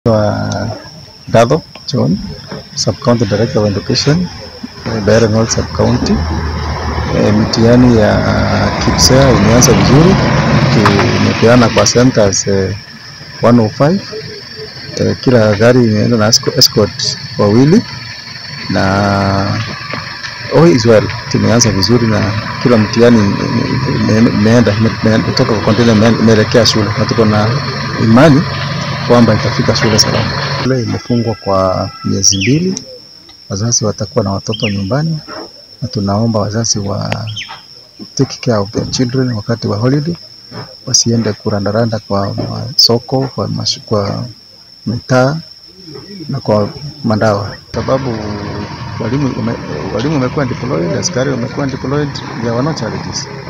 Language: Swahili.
Wa Dadho John, Sub-County Director of Education, eh, Beira North Sub-County. Eh, mitihani ya KPSEA imeanza vizuri, imepeana kwa centers eh, 105. Eh, kila gari imeenda na esco- escort wawili na all is well, tumeanza vizuri na kila mtihani ime- ime- imeenda ime- imetoka kwa container ime- imeelekea shule na tuko na imani kwamba itafika shule salama. Shule imefungwa kwa miezi mbili, wazazi watakuwa na watoto nyumbani, na tunaomba wazazi wa take care of their children wakati wa holiday, wasiende kurandaranda kwa masoko, kwa, mash, kwa mitaa na kwa mandawa, sababu walimu ume- walimu wamekuwa deployed, askari wamekuwa deployed, there were no challenges.